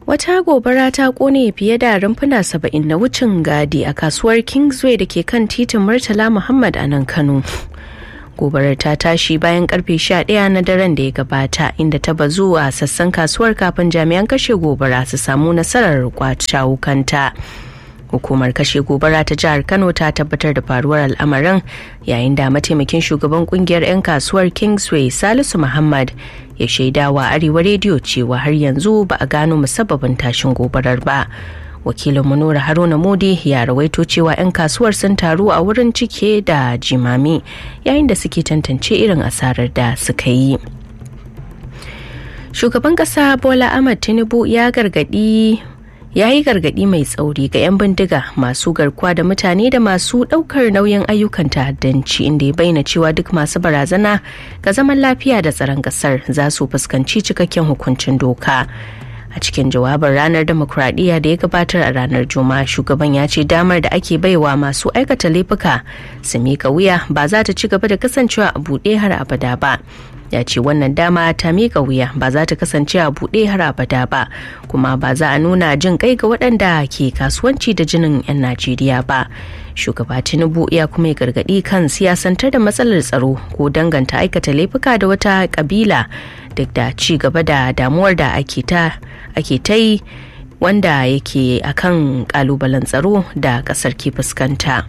Wata gobara ta kone fiye da rumfuna saba'in na wucin gadi a kasuwar Kingsway da ke kan titin Murtala Muhammad a nan Kano. Gobarar ta tashi bayan karfe 11 na daren da ya gabata inda ta bazu a sassan kasuwar kafin jami'an kashe gobara su samu nasarar kwace wukanta. Hukumar kashe gobara ta jihar Kano ta tabbatar da faruwar al'amarin yayin da mataimakin shugaban kungiyar 'yan kasuwar Kingsway Salisu Muhammad ya shaidawa Arewa rediyo cewa har yanzu ba a gano musabbabin tashin gobarar ba. Wakilin Nura Haruna Modi ya rawaito cewa 'yan kasuwar sun taru a wurin cike da jimami yayin da suke tantance irin asarar da suka yi. Shugaban kasa Bola Ahmad Tinubu ya gargadi ya yi gargadi mai tsauri ga 'yan bindiga masu garkuwa da mutane da masu daukar nauyin ayyukan ta'addanci inda ya bayyana cewa duk masu barazana ga zaman lafiya da tsaron kasar za su fuskanci cikakken hukuncin doka a cikin jawabin ranar demokuraɗiyya da ya gabatar a ranar juma'a shugaban ya ce damar da ake baiwa masu aikata laifuka su mika wuya ba za ta ci gaba da kasancewa a buɗe har abada ba ya ce wannan dama ta miƙa wuya ba za ta kasance a buɗe har abada ba kuma ba za a nuna jin kai ga waɗanda ke kasuwanci da jinin 'yan najeriya ba shugaba tinubu ya kuma yi gargaɗi kan siyasantar da matsalar tsaro ko danganta aikata laifuka da wata ƙabila duk da ci gaba da damuwar da ake ta yi wanda yake akan ƙalubalen tsaro da ƙasar ke fuskanta.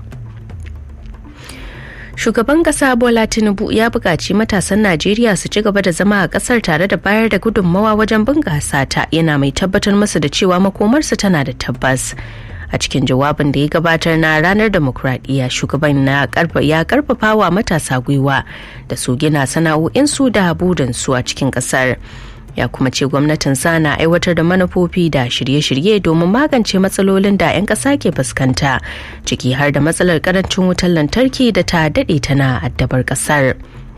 shugaban kasa bola tinubu ya buƙaci matasan najeriya su ci gaba da zama a ƙasar tare da bayar da gudunmawa wajen bunƙasa ta yana mai tabbatar musu da cewa makomarsu tana da tabbas a cikin jawabin da ya gabatar na ranar demokuraɗiyya shugaban na ya karfafa wa matasa gwiwa da su gina sana'o'insu da burinsu a cikin ƙasar ya kuma ce gwamnatin sa na aiwatar da manufofi da shirye-shirye domin magance matsalolin da 'yan ƙasa ke fuskanta ciki har da matsalar karancin wutar lantarki da ta daɗe tana addabar ƙasar.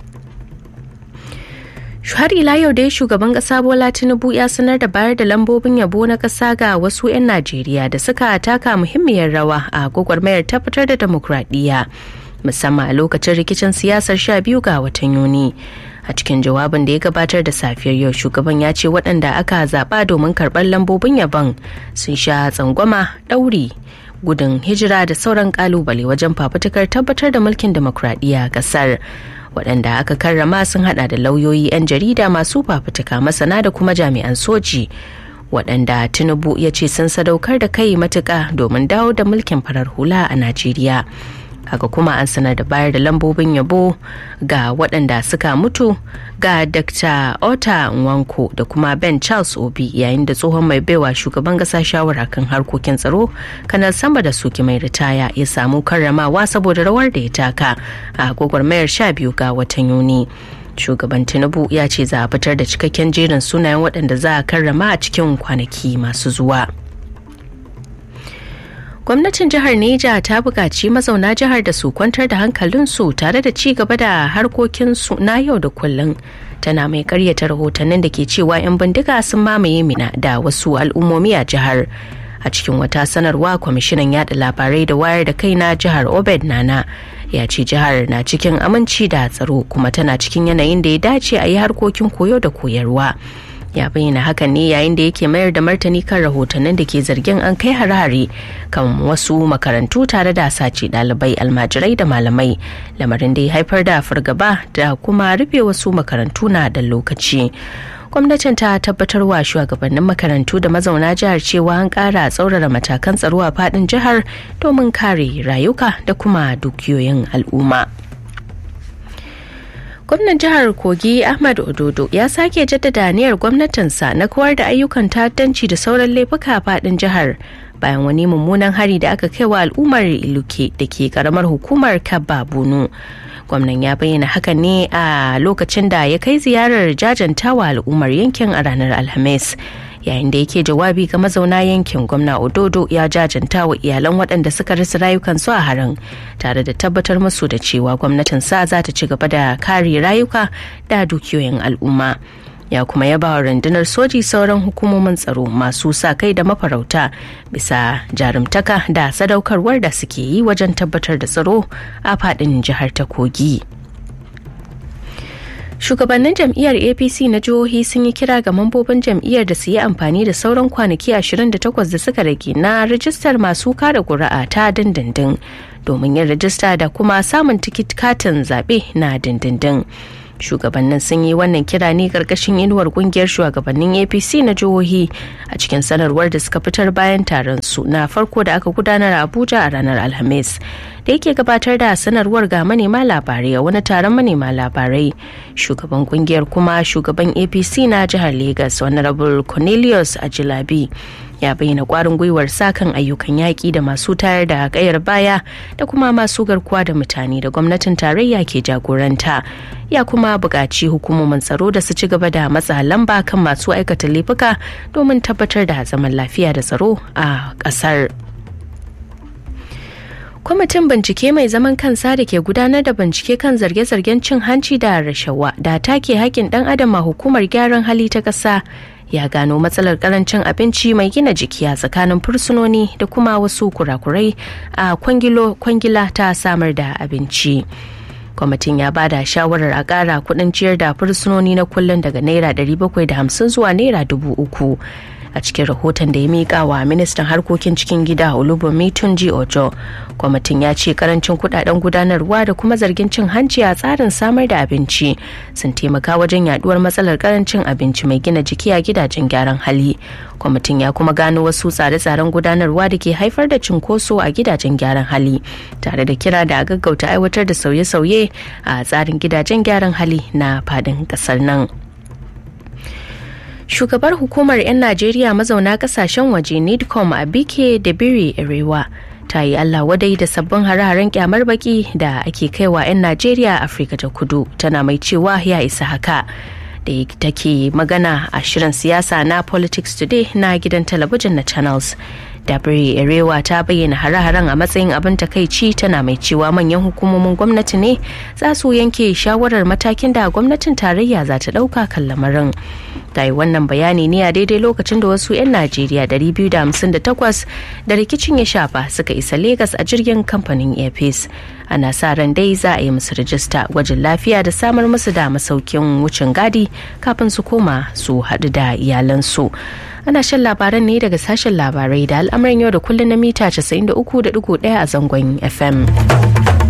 har ila yau dai shugaban kasa bola tinubu ya sanar da bayar da lambobin yabo na kasa ga wasu 'yan najeriya da suka taka muhimmiyar rawa a gwagwarmayar tabbatar da demokradiyya musamman a lokacin rikicin siyasar sha biyu ga watan yuni a cikin jawabin da ya gabatar da safiyar yau shugaban ya ce waɗanda aka zaɓa domin karɓar lambobin yabon sun sha tsangwama ɗauri gudun hijira da sauran ƙalubale wajen fafutukar tabbatar da mulkin demokradiyya a ƙasar waɗanda aka karrama sun hada da lauyoyi 'yan jarida masu fafutuka masana da kuma jami'an soji waɗanda tinubu ya ce sun sadaukar da kai matuƙa domin dawo da mulkin farar hula a najeriya haka kuma an sanar da bayar da lambobin yabo ga waɗanda suka mutu ga dr ota nwanko da kuma ben charles obi yayin da tsohon mai baiwa shugaban ƙasa shawara kan harkokin tsaro kanar sama da suki mai ritaya ya samu karramawa saboda rawar da ya taka a gwagwarmayar sha biyu ga watan yuni shugaban tinubu ya ce za a fitar da cikakken jerin sunayen waɗanda za a karrama a cikin kwanaki masu zuwa. gwamnatin jihar neja ta buƙaci mazauna jihar da su kwantar da hankalinsu tare da ci gaba da harkokinsu na yau da kullum tana mai karyata rahotannin da ke cewa 'yan bindiga sun mamaye mina da wasu al'ummomi a jihar a cikin wata sanarwa kwamishinan yada labarai da wayar da kai na jihar obed nana ya ce jihar na cikin aminci da tsaro kuma tana cikin yanayin da ya dace a yi harkokin koyo da koyarwa ya bayyana hakan ne yayin da yake mayar da martani kan rahotannin da ke zargin an kai harare kan wasu makarantu tare da sace dalibai almajirai da malamai lamarin da ya haifar da fargaba da kuma rufe wasu makarantu na da lokaci gwamnatin ta tabbatar wa shugabannin makarantu da mazauna jihar cewa an kara tsaurara matakan tsaro a fadin jihar domin kare rayuka da kuma dukiyoyin al'umma. gwamnan jihar kogi ahmad ododo ya sake jaddada aniyar gwamnatinsa na kawar da ayyukan ta'addanci da sauran laifuka fadin jihar bayan wani mummunan hari da aka kai wa al'ummar iluke da ke karamar hukumar kabba bunu gwamnan ya bayyana hakan ne a lokacin da ya kai ziyarar jajantawa al'ummar yankin a ranar alhamis yayin da yake jawabi ga mazauna yankin gwamna ododo ya jajanta wa iyalan waɗanda suka rasa rayukansu a harin tare da tabbatar musu da cewa gwamnatin sa za ta ci gaba da kare rayuka da dukiyoyin al'umma ya kuma yaba wa rundunar soji sauran hukumomin tsaro masu sa kai da mafarauta bisa jarumtaka da sadaukarwar da suke yi wajen tabbatar da tsaro a faɗin jihar ta kogi. shugabannin jam'iyyar apc na jihohi sun yi kira ga mambobin jam'iyyar da su yi amfani da sauran kwanaki 28 da suka rage na rajistar masu kada ƙuri'a ta dindindin domin yin rajista da kuma samun tikit katin zaɓe na dindindin shugabannin sun yi wannan kira ne karkashin inuwar kungiyar shugabannin apc na jihohi a cikin sanarwar da suka fitar bayan taron su na farko da aka gudanar a abuja a ranar alhamis da yake gabatar da sanarwar ga manema labarai a wani taron manema labarai shugaban kungiyar kuma shugaban apc na jihar lagos honorable cornelius ajilabi ya bayyana kwarin gwiwar sakan ayyukan yaƙi da masu tayar da kayar baya da kuma masu garkuwa da mutane da gwamnatin tarayya ke jagoranta ya kuma buƙaci hukumomin tsaro da su ci gaba da matsa lamba kan masu aikata laifuka domin tabbatar da zaman lafiya da tsaro a ƙasar. kwamitin bincike mai zaman kansa da ke gudanar da bincike kan zarge-zargen cin hanci da rashawa da take haƙƙin ɗan adam a hukumar gyaran hali ta ƙasa ya gano matsalar karancin abinci mai gina jiki a tsakanin fursunoni da kuma wasu kurakurai a kwangila ta samar da abinci kwamitin ya bada shawarar a ƙara kuɗin ciyar da fursunoni na kullum daga naira 750 zuwa naira 3000 a cikin rahoton da ya miƙa wa ministan harkokin cikin gida olubunmi tunji ojo kwamitin ya ce karancin kudaden gudanarwa da kuma zargin cin hanci a tsarin samar da abinci sun taimaka wajen yaduwar matsalar karancin abinci mai gina jiki a gidajen gyaran hali kwamitin ya kuma gano wasu tsare-tsaren gudanarwa da ke haifar da cinkoso a gidajen gyaran hali tare da kira da a gaggauta aiwatar da sauye-sauye a tsarin gidajen gyaran hali na fadin kasar nan. shugabar hukumar 'yan najeriya mazauna kasashen waje nidcom a bike da biri arewa ta yi allah wadai da sabbin hare-haren kyamar baki da ake kaiwa 'yan najeriya afirka ta kudu tana mai cewa ya isa haka da take magana a shirin siyasa na politics today na gidan talabijin na channels dabiri erewa ta bayyana hare-haren a matsayin abin takaici tana mai cewa manyan hukumomin gwamnati ne za su yanke shawarar matakin da gwamnatin tarayya za ta ɗauka kan lamarin ta yi wannan bayani ne a daidai lokacin da wasu 'yan najeriya 258 da rikicin ya shafa suka isa Legas a jirgin kamfanin airpeace ana sa ran dai za a yi musu rajista gwajin lafiya da samar musu da masaukin wucin gadi kafin su koma su haɗu da iyalansu ana shan labaran ne daga sashen labarai da al'amuran yau da kullum na mita 93.1 a zangon fm